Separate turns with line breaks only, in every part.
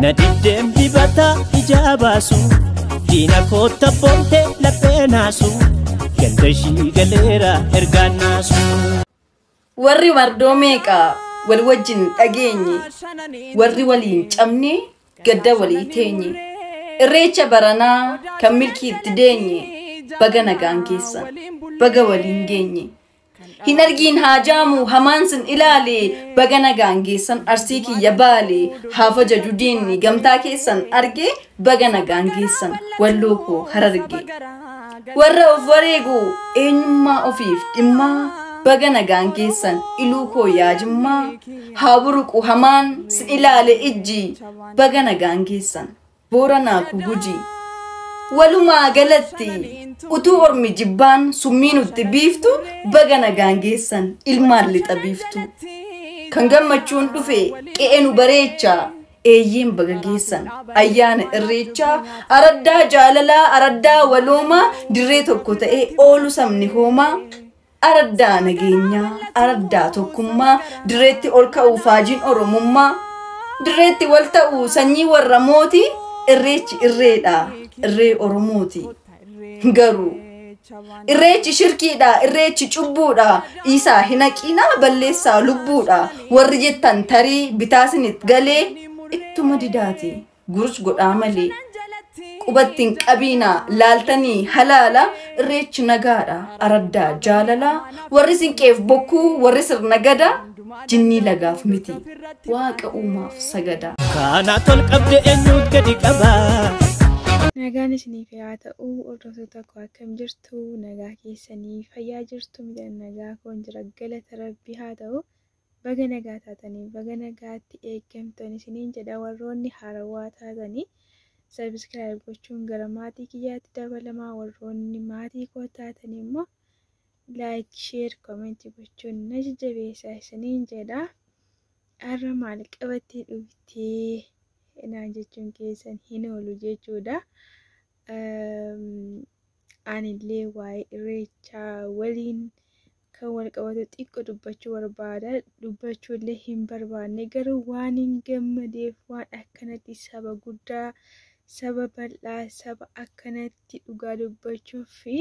na diddeem dibata ijaa baasu diina kootta boonte laphee naasu ganda ishii galeera ergaan naasu.
Warri mardoo meeqaa wal wajjin dhageenye warri waliin cabne gadda walii teenye irreecha baranaa kan milkiitti deenye baga nagaan keessan baga waliin geenye. Hin argiin haa jaamu hamaan sin ilaale baga nagaan geessan arsii kiyya baale haafa jaju diinni gamtaa keessan arge baga nagaan geessan walloo koo hararge. Warra of wareegu eenyummaa ofiif dhimmaa baga nagaan geessan iluu koo yaajimmaa haa buruqu hamaan sin ilaale ijji baga nagaan geessan boora naaku guji. Walumaa galatti utuu ormi jibbaan summii nutti biiftu baga nagaan geessan ilmaan lixa biiftu. Kan gammachuun dhufe qe'ee nu bareechaa eeyyeen baga geessan ayyaana irreechaa araddaa jaalalaa araddaa waloomaa dirree tokko ta'ee oolu sabni hoomaa. Araddaa nageenyaa araddaa tokkummaa dirreetti ol ka'uu faajiin oromummaa dirreetti wal ta'uu sanyii warra mootii irreechi irreedha irree oromooti. garuu irreechi shirkiidha irreechi cubbuudha isaa hin haqinaa balleessaa lubbuudha warri jettan tarii bitaasinit galee ittuma didaati gurus godhaa malee qubattiin qabiinaa laaltanii halaala irreechi nagaadha araddaa jaalalaa warri sinqeef bokkuu warri sirna gadaa jinnii lagaaf miti waaqa uumaaf sagada.
Kaanaa tol qabde eenyuut gadi qabaa.
Nagaan isiniif haa ta'u hordoftoota koo akkam jirtu nagaa keessanii fayyaa jirtu midhaan nagaa koon jira galata rabbii haa ta'u baga nagaa taatanii baga nagaatti eeggamtoon isiniin jedha warroonni haarawaa taatanii sabiskiraayib gochuun gara maatii kiyyaatti dabalamaa warroonni maatii koo taatanii immoo laayik sheer koomentii gochuun na jajjabeessaa isiniin jedha har'a maal qabattee dhuftee naan jechuun keessan hin oolu jechuudha. Anillee waa'ee irreechaa waliin kan wal qabatu xiqqoo dubbachuu barbaada. Dubbachuullee hin barbaanne garuu waan hin gammadeef waan akkanatti saba guddaa, saba bal'aa, saba akkanatti dhugaa dubbachuu fi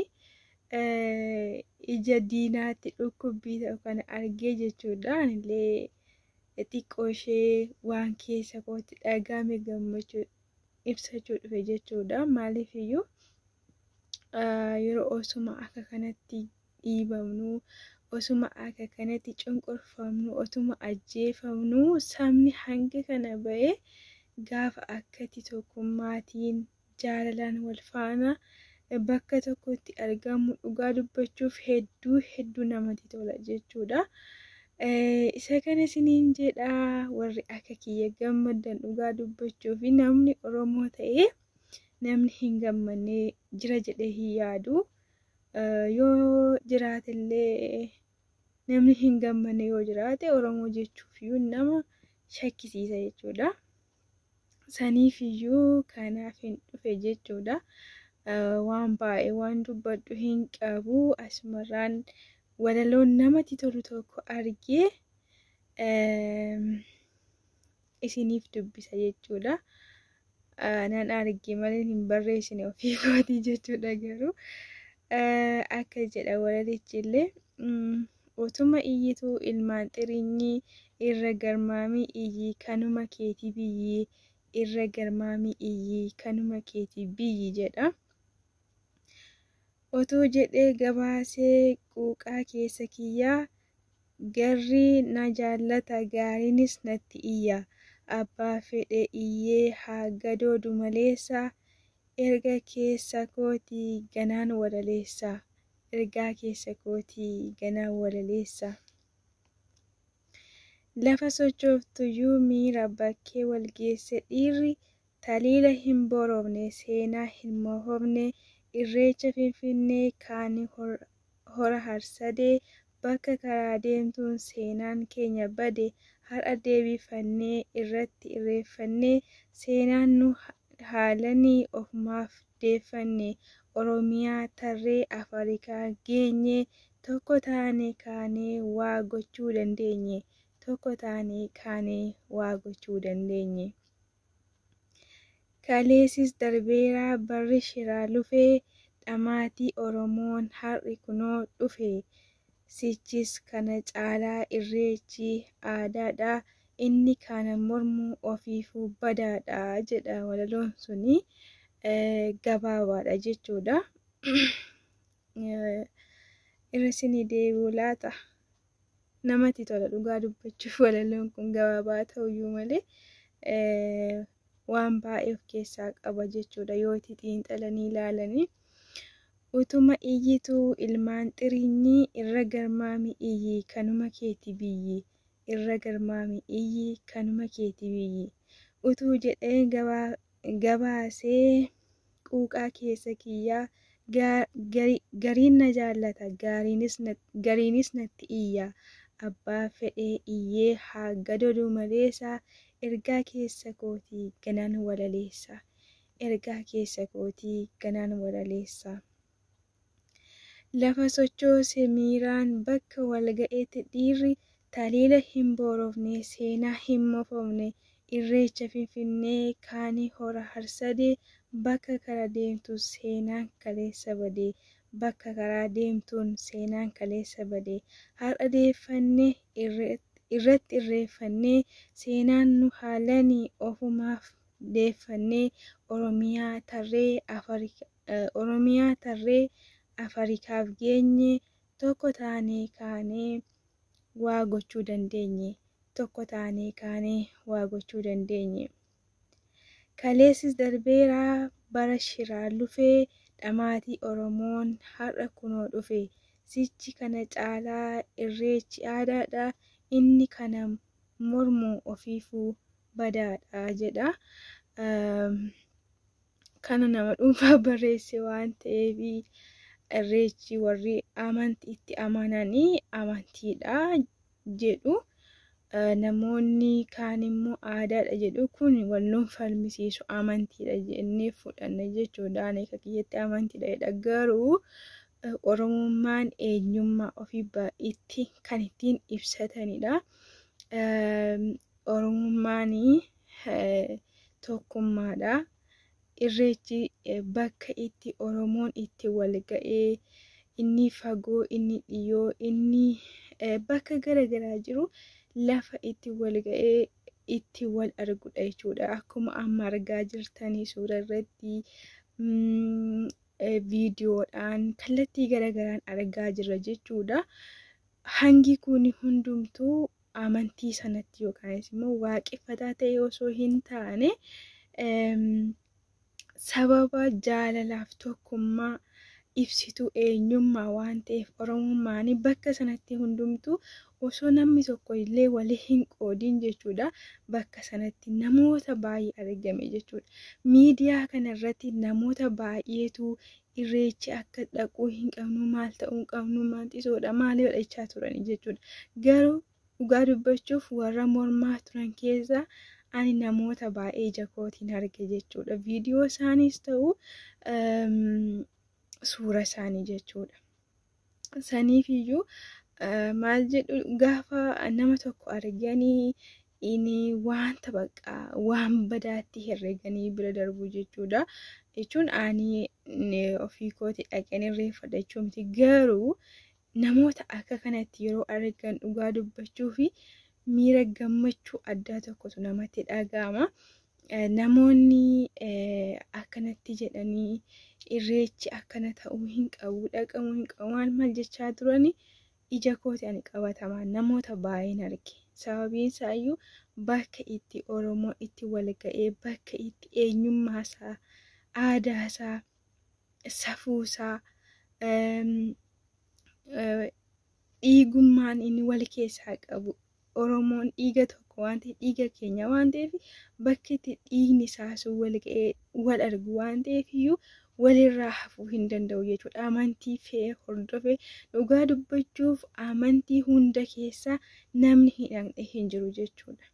ija diinaatti dhukkubbii ta'u kana argee jechuudha. Anillee xiqqoo ishee waan keessa kootti dhagahame gammachuu ibsachuu dhufe jechuudha. Maaliif iyyuu yeroo osuma akka kanatti dhiibamnu, osuma akka kanatti cunqurfamnu, osuma ajjeefamnu sabni hanga kana ba'e gaafa akkatti tokkummaatiin jaalalaan wal faana bakka tokkotti argamu dhugaa dubbachuuf hedduu hedduu namatti tola jechuudha. isa kana isiniin jedha warri akka kiyya gammadan dhugaa dubbachuu fi namni oromoo ta'ee namni hin gammanne jira jedhee hin yaadu yoo jiraatellee namni hin gammanne yoo jiraate oromoo jechuufiyyuu nama shakkisiisa jechuudha. Saniif iyyuu kanaaf hin dhufe jechuudha. Waan baay'ee waan dubbadhu hin qabu asumarraan walaloon namatti tolu tokko argee isiniif dubbisa jechuudha. Nan arge malee hin barreessine ofii kootii jechuudha garuu akka jedha walalichi illee utuma iyyituu ilmaan xirinyii irra garmaamii iyyii kanuma keetii biyyii irra garmaamii iyyii kanuma keetii biyyi jedha. Otoo jedhee gabaasee quuqaa keessa kiyyaa garri na jaallata gaariinis natti iyya. Abbaa fedhe iyyee haa gadoodu maleessa erga keessa kootii ganaan walaleessa. Ergaa keessa kootii ganaan walaleessa. Lafa sochooftuyyuu miira bakkee wal geesse dhiirri taliila hin boroofne seenaa hin moofofne. irreecha finfinnee kaanii hora harsadee bakka karaa deemtuun seenaan keenya bade har'a deebifannee irratti irreeffannee seenaan nu haalanii ofumaaf deeffanne oromiyaa tarree afrikaa geenye tokko taane kaanee waa gochuu dandeenye tokko taane kaanee waa gochuu dandeenye. Kaleessis darbeeraa barri shiraa lufee dhamaatii Oromoon har'i kunoo dhufe. Sichis kana caalaa irreechi aadaadha. Inni kana mormu ofiifuu badaadha jedha walaloon suni gabaabaadha jechuudha. Irra isinii deebi'u laata? Namatti tola dhugaa dubbachuuf walaloon kun gabaabaa ta'uyyuu malee waan baay'ee of keessaa qaba jechuudha yoo itti xiinxalanii ilaalanii. Utuma iyyituu ilmaan xiriinyi irra garmaami iyyi kanuma keeti biyyi irra garmaami iyyi kanuma keeti biyyi utuu jedhee gabaasee quuqaa keessa kiyyaa gariin na jaallata gariinis natti iyya abbaa fedhee iyyee haa gadadu maleessa ergaa keessa kootii ganaan walaleessa ergaa keessa kootii ganaan walaleessa. Lafa sochoose miiraan bakka walga'etti dhiirri taliila hin boorofne seenaa hin moofofne irreecha finfinnee kaanii hora harsadee bakka kara deemtu seenaan kaleessa badee bakka karaa deemtuun seenaan kaleessa badee har'a deeffannee irratti irreeffannee seenaan nu haalanii ofumaaf deeffannee oromiyaa tarree oromiyaa tarree Afrikaaf geenye tokko taanee kaanee waa gochuu dandeenye tokko taanee kaanee waa gochuu dandeenye. Kaleessis darbeeraa bara shiraa lufee dhamaatii Oromoon har'a kunoo dhufe sichi kana caalaa irreechi aadaadha inni kana mormu ofiifuu badaadha jedha. Kana nama dhuunfaa barreesse waan ta'eef irreechi warri amantii itti amananii amantiidha jedhu. Namoonni kaan immoo aadaadha jedhu kun wal nu falmisiisu amantiidha jennee fudhanna jechuudha. Ani akka kiyyatti amantiidha jedha garuu oromummaan eenyummaa ofii itti kan ittiin ibsatanidha. Oromummaan tokkummaadha. Irreechi bakka itti Oromoon itti wal ga'ee inni fagoo inni dhiyoo inni bakka garaagaraa jiru lafa itti wal ga'ee itti wal arguudha jechuudha. Akkuma amma argaa jirtanii suura irratti viidiyoodhaan kallattii garaagaraan argaa jirra jechuudha. Hangi kun hundumtuu amantii sanatti yookaan immoo waaqeffataa ta'e osoo hin taane sababa jaalalaaf tokkummaa ibsituu eenyummaa waan ta'eef oromummaan bakka sanatti hundumtuu osoo namni tokko illee walii hin qoodin jechuudha bakka sanatti namoota baay'ee argame jechuudha. Miidiyaa kanarratti namoota baay'eetu irreechi akka dhaquu hin qabnu maal ta'uu hin qabnu maal xisoodha maal godhachaa turan jechuudha. Garuu dhugaa dubbachuuf warra mormaa turan keessaa ani namoota baay'ee ija kootiin arge jechuudha. Viidiyoo isaaniis ta'u suura isaanii jechuudha. Saniif iyyuu maal jedhu gaafa nama tokko arganii inni wanta baqa waan badaatti herreganii bira darbu jechuudha. Jechuun ani ofii kooti dhaqeen irreeffadha jechuun miti garuu namoota akka kanatti yeroo argan dhugaa dubbachuu fi miira gammachuu addaa tokkotu namatti dhaga'ama. Namoonni akkanatti jedhanii irreechi akkana ta'uu hin qabu dhaqamuu hin qabu maal maal jechaa turani ija kooti ani qabatamaan namoota baay'een arge. Sababiin isaayyuu bakka itti Oromoo itti wal ga'ee bakka itti eenyummaasaa aadaasaa safuusaa dhiigummaan inni wal keessaa qabu Oromoon dhiiga tokko waan ta'eef dhiiga keenya waan ta'eef bakki itti dhiigni isaasuu wal ga'ee wal argu waan ta'eef iyyuu walirraa hafuu hin danda'u jechuudha. Amantii fe'ee hordofee dhugaa dubbachuuf amantii hunda keessaa namni hin dhaqne hin jiru jechuudha.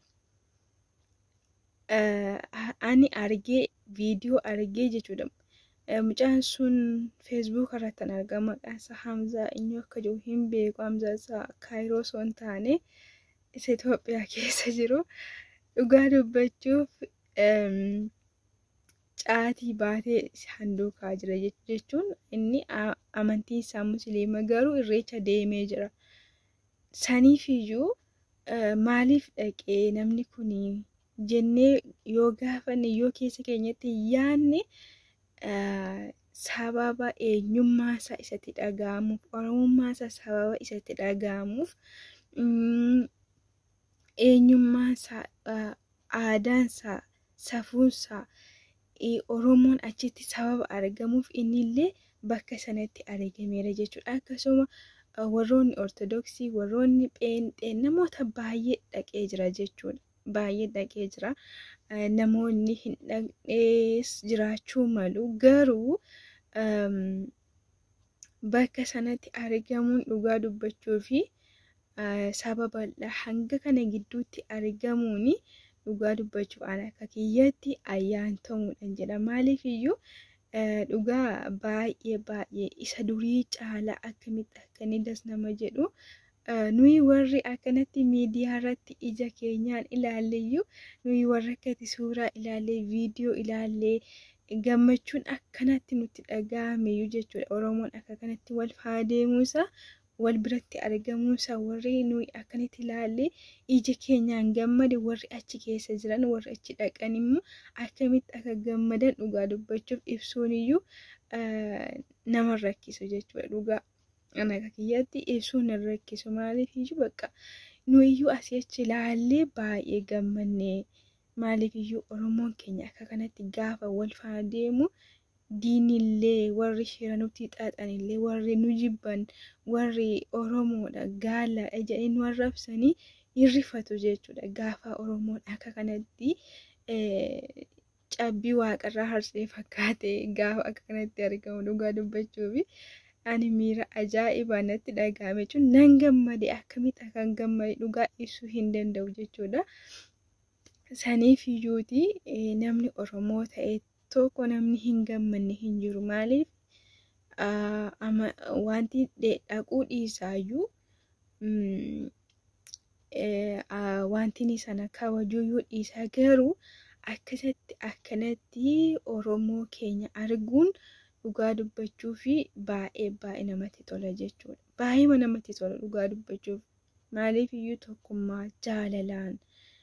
Ani argee viidiyoo argee jechuudha. Mucaan sun feesbuuk irratti kan argamu maqaan isaa Hamzaa inni akka jiru hin beeku Hamzaa isaa Kaayiroo osoo hin taane isa Itoophiyaa keessa jiru dhugaa dubbachuuf caatii baatee handuukaa jira jechuun inni amantiin isaa musliima garuu irreecha deemee jira. Saniifiyyuu maaliif dhaqee namni kun jennee yoo gaafanne yoo keessa keenyatti yaadne sababa eenyummaa isaa isatti dhaga'amuuf oromummaa isaa sababa isatti dhaga'amuuf eenyummaa isaa aadaan isaa safuun isaa oromoon achitti sababa argamuuf innillee bakka sanatti argameera jechuudha akkasuma warroonni ortodoksii warroonni pheenxee namoota baay'ee dhaqee jira jechuudha baay'ee dhaqee jira namoonni hin dhaqnees jiraachuu malu garuu bakka sanatti argamuun dhugaa dubbachuu fi saba bal'aa hanga kana gidduutti argamuun dhugaa dubbachuuf an akka kiyyatti ayyaantamuudhaan jedha maaliif iyyuu dhugaa baay'ee baay'ee isa durii caalaa akkamitti akkanidas nama jedhu nuyi warri akkanatti miidiyaa irratti ija keenyaan ilaalleyyuu nuyi warra akkati suuraa ilaallee viidiyoo ilaallee gammachuun akkanatti nutti dhaga'ameyyuu jechuudha oromoon akka kanatti wal faadeemuusaa wal biratti argamuusaa warri nuyi akkanatti ilaallee ija keenyaan gammade warri achi keessa jiran warri achi dhaqan immoo akkamitti akka gammadan dhugaa dubbachuuf ibsuun iyyuu nama rakkisu jechuudha dhugaa ana akka kiyyatti ibsuun hin rakkisu maaliif iyyuu bakka nuyiyyuu asii achi ilaallee baay'ee gammannee maaliif iyyuu oromoon keenya akka kanatti gaafa wal faana deemu diinillee warri shira nutti xaxanillee warri nu jibban warri oromoodha gaalaadha jedhanii nu arrabsanii hirrifatu jechuudha gaafa oromoon akka kanatti cabbii waaqarraa harsee fakkaate gaafa akka kanatti argamu dhugaa dubbachuufi ani miira ajaa'ibaa natti dhagahame jechuun nan gammade akkamitti akkan gammade dhugaa ibsuu hin danda'u jechuudha. Saniif iyyuuti namni Oromoo ta'e tokko namni hin gammanne hin jiru maaliif wanti dhaquu dhiisaayyuu wanti sana kabajuuyyuu dhiisaa garuu akkasatti akkanatti Oromoo keenya arguun dhugaa dubbachuu fi baay'ee baay'ee namatti tola jechuudha. Baay'ee namatti tola dhugaa dubbachuuf maaliif iyyuu tokkummaa jaalalaan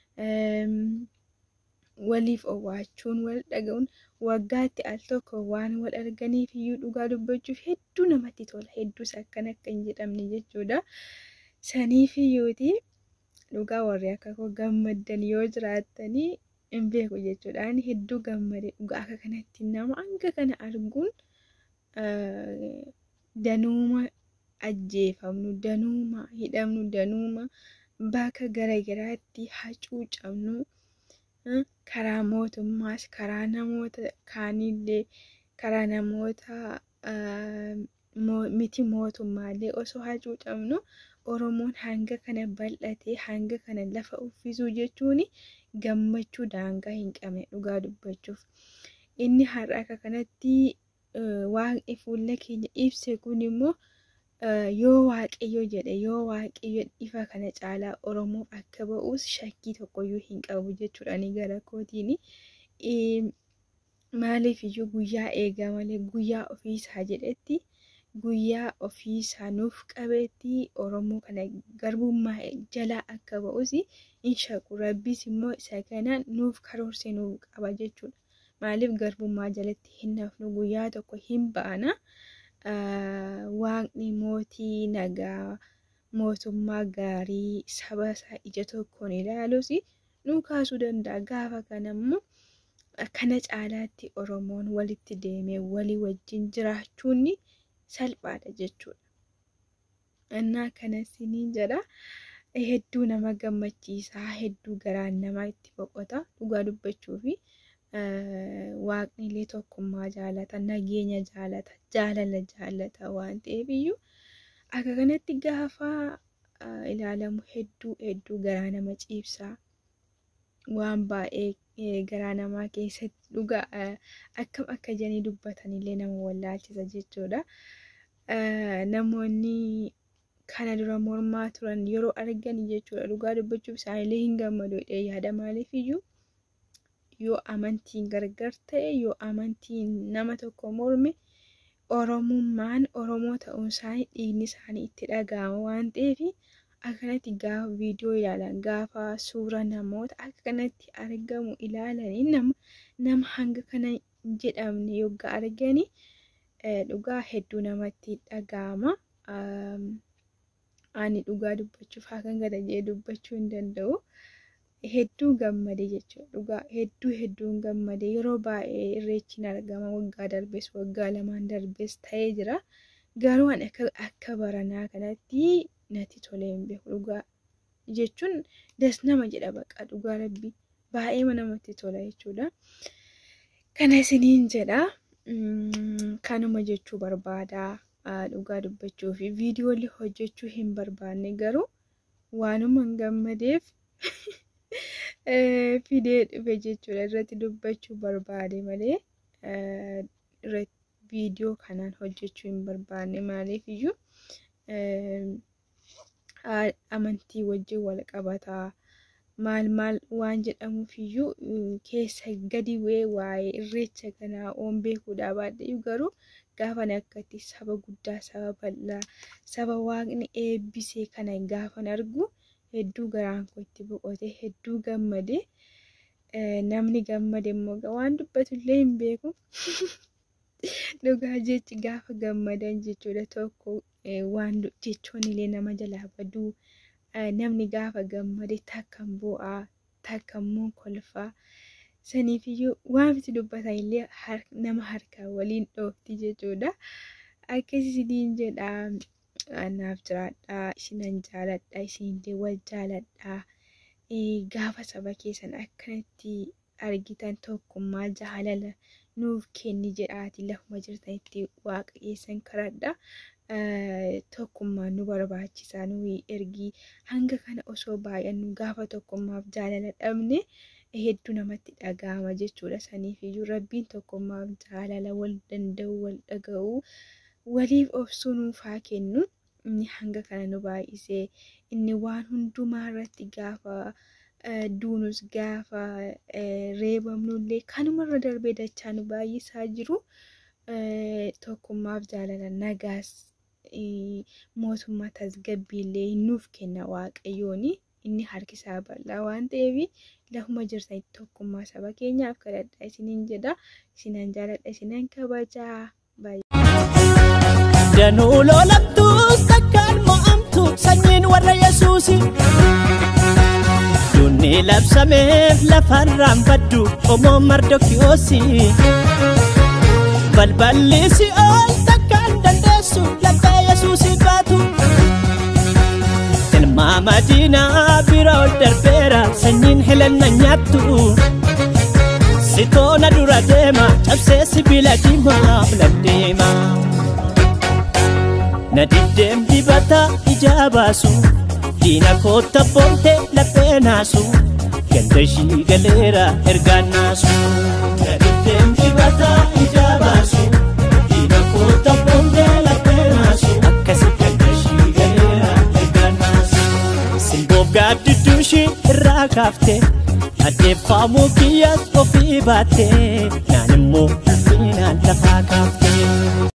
waliif owwaachuun wal dhaga'uun waggaatti al tokko waan wal arganiif iyyuu dhugaa dubbachuuf hedduu namatti tola hedduus akkana akka hin jedhamne jechuudha. Saniif iyyuuti dhugaa warri akka koo gammaddan yoo jiraattanii hin beeku jechuudha. Ani hedduu gammade dhugaa akka kanatti nama hanga kana arguun danuuma ajjeefamnu danuuma hidhamnu danuuma bakka garaagaraatti hacuucamnu karaa mootummaas karaa namoota kaanillee karaa namoota miti mootummaallee osoo hacuucamnu oromoon hanga kana bal'atee hanga kana lafa uffisuu jechuun gammachuu daangaa hin qabne dhugaa dubbachuuf inni har'a akka kanatti waaqni fuula keenya ibse kun immoo yoo waaqayyo jedhe yoo waaqayyo ifa kana caalaa oromoof akka ba'us shakkii tokkoyyuu hin qabu jechuudha ani gara kootiin maaliif iyyuu guyyaa eegaa malee guyyaa ofiisaa jedhetti guyyaa ofiisaa nuuf qabeetti oromoo kana garbummaa jalaa akka ba'us hin shaqu rabbis immoo isa kanaan nuuf karoorsee nuuf qaba jechuudha maaliif garbummaa jalatti hin hafnu guyyaa tokko hin ba'ana. waaqni mootii nagaa mootummaa gaarii saba isaa ija tokkoon ilaalus nu kaasuu danda'a gaafa kana immoo kana caalaatti oromoon walitti deemee walii wajjin jiraachuun salphaadha jechuudha. Innaa kanas ni jedha hedduu nama gammachiisaa hedduu garaan namaa itti boqota dhugaa dubbachuu fi waaqnillee tokkummaa jaalata nageenya jaalata jaalala jaalata waan ta'eef iyyuu akka kanatti gaafa ilaalamu hedduu hedduu garaa nama ciibsaa waan baay'ee garaa namaa keessatti dhugaa akkam akka jedhanii dubbatanillee nama wallaalchisa jechuudha. Namoonni kana dura mormaa turan yeroo argan jechuudha dhugaa dubbachuuf isaanillee hin gammadu yaada maaliif iyyuu yoo amantiin gargar ta'e yoo amantiin nama tokko morme oromummaan oromoo ta'uun isaanii dhiigni isaanii itti dhaga'ama waan ta'eef akkanatti gaafa viidiyoo ilaalan gaafa suura namoota akka kanatti argamu ilaalanii nama nama hanga kana hin jedhamne yoggaa arganii dhugaa hedduu namatti dhaga'ama. Ani dhugaa dubbachuuf hakan gada jedhee dubbachuu hin danda'u. Hedduu gammade jechuudha. Dhugaa hedduu hedduun gammade yeroo baay'ee irreechiin argama waggaa darbes waggaa lamaan darbes ta'ee jira. Garuu ani akka baranaa kanatti natti tolee hin beeku dhugaa jechuun das nama jedha baqa dhugaa rabbii baay'ee namatti tola jechuudha. Kana isiniin jedha. Kanuma jechuu barbaada. Dhugaa dubbachuu fi viidiyoolee hojjechuu hin barbaanne garuu waanuma hin gammadeef fidee dhufe jechuudha irratti dubbachuu barbaade malee viidiyoo kanaan hojjechuu hin barbaanne maaliif iyyuu amantii wajjin wal qabataa maal maal waan jedhamuuf iyyuu keessa gadi bu'ee waa'ee irreecha kanaa oon beekuudhaa baadhee garuu gaafan akkatti saba guddaa saba bal'aa saba waaqni eebbisee kana gaafan argu hedduu garaan koo itti boqote hedduu gammade namni gammade immoo waan dubbatullee hin beeku dhugaa jechi gaafa gammadan jechuudha tokko waan jechoon illee nama jalaa baduu namni gaafa gammade takkan bu'aa takkan immoo kolfaa saniifiyyuu waanti dubbatan illee nama harkaa waliin dhoofti jechuudha akkasisiin jedha naaf jiraadhaa isinan jaaladha isinillee wal jaaladhaa gaafa saba keessan akkanatti argitan tokkummaa jaalala nuuf kenni jedhaati lafuma jirtanitti waaqa keessan kadhadha. Tokkummaan nu barbaachisaa nuyi ergi hanga kana osoo baay'annu gaafa tokkummaaf jaalala dhabne hedduu namatti dhaga'ama jechuudha. Saniif iyyuu rabbiin tokkummaaf jaalala wal danda'u wal dhaga'u waliif obsuu nuuf haa kennu. Inni hanga kana nu baay'isee inni waan hundumaa irratti gaafa duunus gaafa reebamnullee kanumarra darbee dachaa nu baay'isaa jiru. Tokkummaaf jaalala nagaas mootummaa tasgabbiillee nuuf kenna waaqayyooni. Inni harkisaa bal'aa waan ta'eef lafuma jirtanitti tokkummaa saba keenyaaf kadhadha isiniin jedha. Isinan jaaladha isinan kabajaa.
Danuu lolabtuus takkaan mo'amtu sanyiin warra Yesuusi. Dunni labsameef lafarraan baddu qomoo mardokiyoosi. Balballi si'ool takkaan dandeessu laphee Yesuusi baatu. Ilmaa madiinaa bira ol darbeera sanyiin helenna nyaattu. Sitoona dura deema cabsee sibiila diimaa filaddeema. Na diddeem dibata ijaa baasu diina kootta boonte laphee naasu ganda ishii galeera ergaan naasu. Na diddeem dibata ijaa baasu diina kootta boonte laphee naasu akkasi ganda ishii galeera ergaan naasu. Simboof gaaddidduun ishii irraa kaaftee addeeffamuu kiyyaas ofii baattee naan immoo ulfinaan lafaa kaaftee.